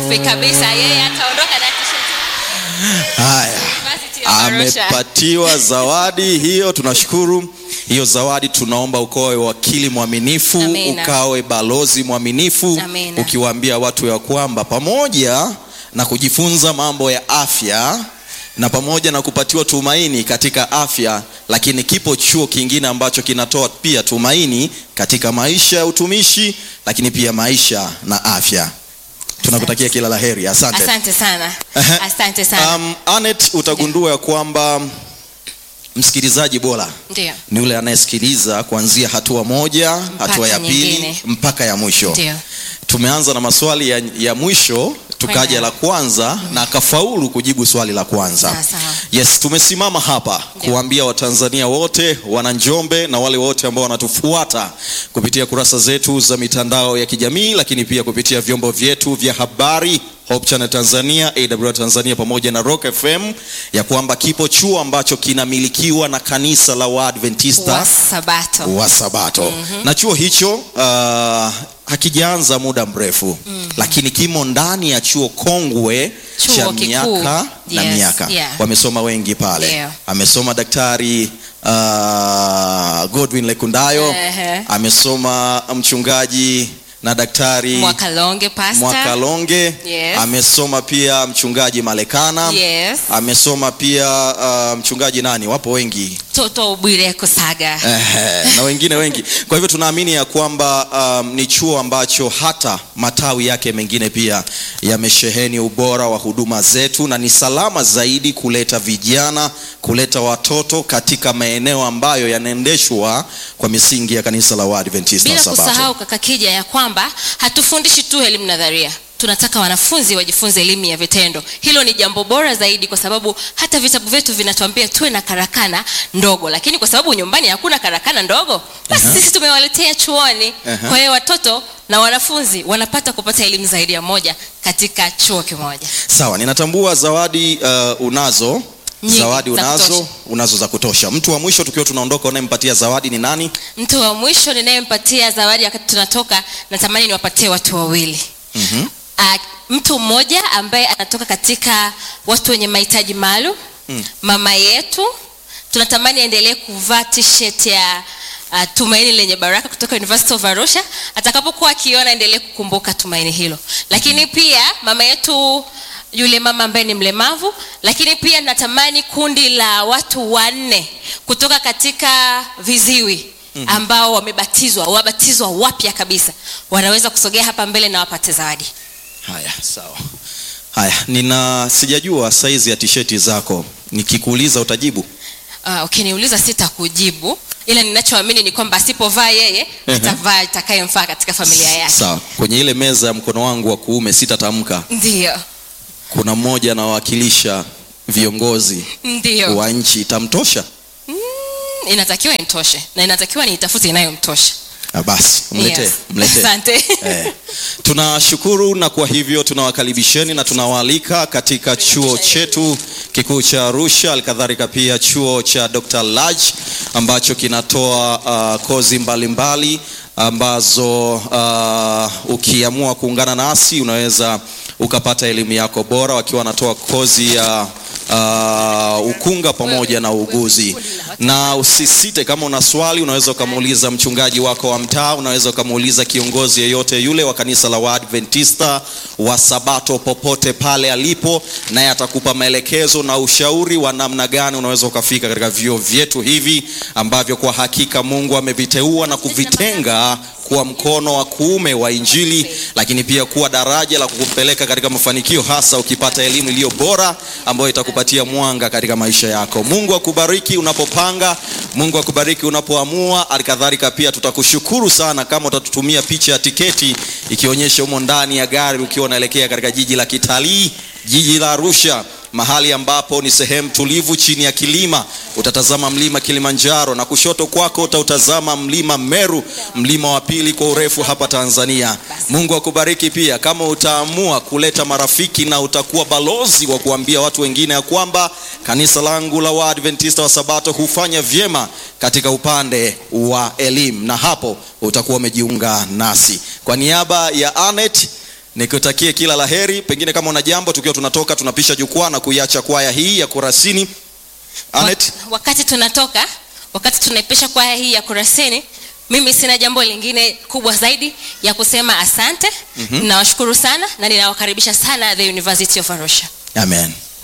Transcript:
safi kabisa yeye ataondoka na t-shirt haya University of Arusha. amepatiwa zawadi hiyo tunashukuru hiyo zawadi tunaomba ukawe wakili mwaminifu Amina. ukawe balozi mwaminifu Amina. ukiwaambia watu ya kwamba pamoja na kujifunza mambo ya afya na pamoja na kupatiwa tumaini katika afya lakini kipo chuo kingine ambacho kinatoa pia tumaini katika maisha ya utumishi lakini pia maisha na afya tunakutakia kila la heri asante asante sana Ehe. asante sana Um, Anet, utagundua ya kwamba msikilizaji bora ndio ni yule anayesikiliza kuanzia hatua moja hatua ya pili nyingine. mpaka ya mwisho ndio tumeanza na maswali ya, ya mwisho tukaja Kwenda. la kwanza na akafaulu kujibu swali la kwanza Sawa, sawa. yes tumesimama hapa Ndio. kuambia watanzania wote wana njombe na wale wote ambao wanatufuata kupitia kurasa zetu za mitandao ya kijamii lakini pia kupitia vyombo vyetu vya habari Hope Channel Tanzania, AWR Tanzania pamoja na Rock FM ya kwamba kipo chuo ambacho kinamilikiwa na kanisa la Waadventista wa sabato wa Sabato mm-hmm. na chuo hicho uh, hakijaanza muda mrefu mm-hmm. lakini kimo ndani ya chuo kongwe Chuo cha kikuu. miaka na Yes, miaka yeah. wamesoma wengi pale Ndio. amesoma daktari uh, Godwin Lekundayo Ehe. amesoma mchungaji na daktari mwakalonge pasta Mwakalonge Yes. amesoma pia mchungaji Malekana yes amesoma pia uh, mchungaji nani wapo wengi toto bwire kusaga Ehe, na wengine wengi kwa hivyo tunaamini ya kwamba um, ni chuo ambacho hata matawi yake mengine pia yamesheheni ubora wa huduma zetu na ni salama zaidi kuleta vijana kuleta watoto katika maeneo ambayo yanaendeshwa kwa misingi ya kanisa la Waadventista wa bila Sabato. kusahau kaka kija ya kwamba hatufundishi tu elimu nadharia tunataka wanafunzi wajifunze elimu ya vitendo hilo ni jambo bora zaidi kwa sababu hata vitabu vyetu vinatuambia tuwe na karakana ndogo lakini kwa sababu nyumbani hakuna karakana ndogo basi sisi tumewaletea chuoni Aha. kwa hiyo watoto na wanafunzi wanapata kupata elimu zaidi ya moja katika chuo kimoja Sawa, ninatambua zawadi uh, unazo Nyingi, zawadi za unazo kutosha. unazo za kutosha. Mtu wa mwisho tukiwa tunaondoka, unayempatia zawadi ni nani? mtu wa mwisho ninayempatia zawadi wakati tunatoka natamani niwapatie watu wawili Mhm. uh, mtu mmoja ambaye anatoka katika watu wenye mahitaji maalum mm. mama yetu tunatamani aendelee kuvaa t-shirt ya uh, tumaini lenye baraka kutoka university of arusha atakapokuwa akiona aendelee kukumbuka tumaini hilo lakini mm. pia mama yetu yule mama ambaye ni mlemavu lakini pia natamani kundi la watu wanne kutoka katika viziwi ambao wamebatizwa wabatizwa wapya kabisa wanaweza kusogea hapa mbele na wapate zawadi Haya, sawa. Haya, nina sijajua saizi ya tisheti zako, nikikuuliza utajibu. uh, ukiniuliza sitakujibu ila ninachoamini ni kwamba asipovaa yeye Ehe. atavaa itakayemfaa katika familia yake Sawa, kwenye ile meza ya mkono wangu wa kuume sitatamka. ndio Kuna mmoja anawakilisha viongozi ndio wa nchi, itamtosha? mm, inatakiwa intoshe na inatakiwa niitafute inayomtosha Ah, basi mletee, Yes. mletee. asante Eh, tunashukuru na kwa hivyo tunawakaribisheni na tunawaalika katika chuo chetu kikuu cha Arusha, alikadhalika pia chuo cha Dr. Laj ambacho kinatoa uh, kozi mbalimbali mbali, ambazo uh, ukiamua kuungana nasi unaweza ukapata elimu yako bora, wakiwa wanatoa kozi ya uh, ukunga pamoja na uuguzi na usisite kama una swali unaweza ukamuuliza mchungaji wako wa mtaa unaweza ukamuuliza kiongozi yeyote yule wa kanisa la waadventista wa sabato popote pale alipo naye atakupa maelekezo na ushauri wa namna gani unaweza ukafika katika vyuo vyetu hivi ambavyo kwa hakika mungu ameviteua na kuvitenga kuwa mkono wa kuume wa injili lakini pia kuwa daraja la kukupeleka katika mafanikio hasa ukipata elimu iliyo bora ambayo itakupatia mwanga katika maisha yako mungu akubariki unapopanga mungu akubariki unapoamua alikadhalika pia tutakushukuru sana kama utatutumia picha ya tiketi ikionyesha humo ndani ya gari ukiwa unaelekea katika jiji la kitalii jiji la arusha mahali ambapo ni sehemu tulivu chini ya kilima utatazama mlima kilimanjaro na kushoto kwako utautazama mlima meru mlima wa pili kwa urefu hapa tanzania mungu akubariki pia kama utaamua kuleta marafiki na utakuwa balozi wa kuambia watu wengine ya kwamba kanisa langu la waadventista wa sabato hufanya vyema katika upande wa elimu na hapo utakuwa umejiunga nasi kwa niaba ya anet nikutakie kila laheri pengine kama una jambo tukiwa tunatoka tunapisha jukwaa na kuiacha kwaya hii ya kurasini Anet, Wak- wakati tunatoka wakati tunaipisha kwaya hii ya kurasini mimi sina jambo lingine kubwa zaidi ya kusema asante mm-hmm. ninawashukuru sana na ninawakaribisha sana the university of arusha amen